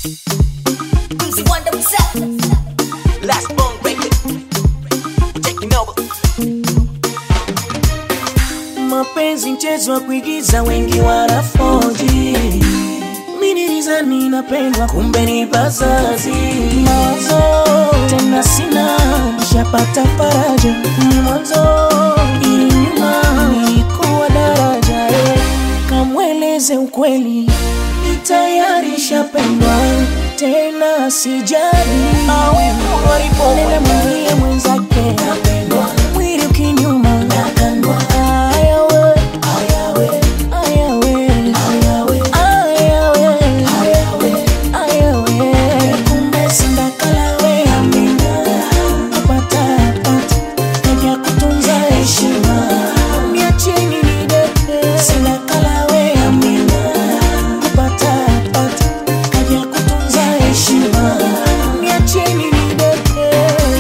Easy Wonder himself. Last bone breaker. Taking over. mapenzi mchezo wa kuigiza wengi wanafoji minilizani napendwa kumbe ni bazazi mawazo tena sina nishapata faraja ni mwanzo ili nyuma nilikuwa daraja eh. kamweleze ukweli ni tayari shapendwa tena sijali nenda mwambie mwenzake mwili ukinyuma ayawe ayawe ayawe ayawe kumbe sindakalawe apata apata kaja kutunza heshima miacheni nidete sindakalawe apata apata kaja kutunza heshima miacheni nidete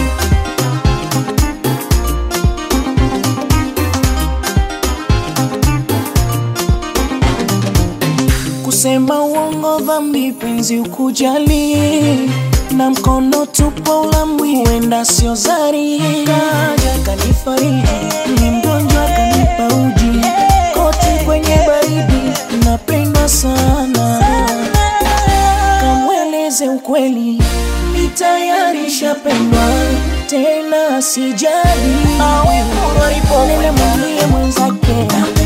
kusema uongo dhambi penzi ukujali na mkono tupo ulamwi huenda sio zari kaja kanifariji ni mgonjwa kanipa uji koti kwenye baridi napendwa sana kamweleze ukweli ni tayari shapendwa tena sijali nenda mwambie mwenzake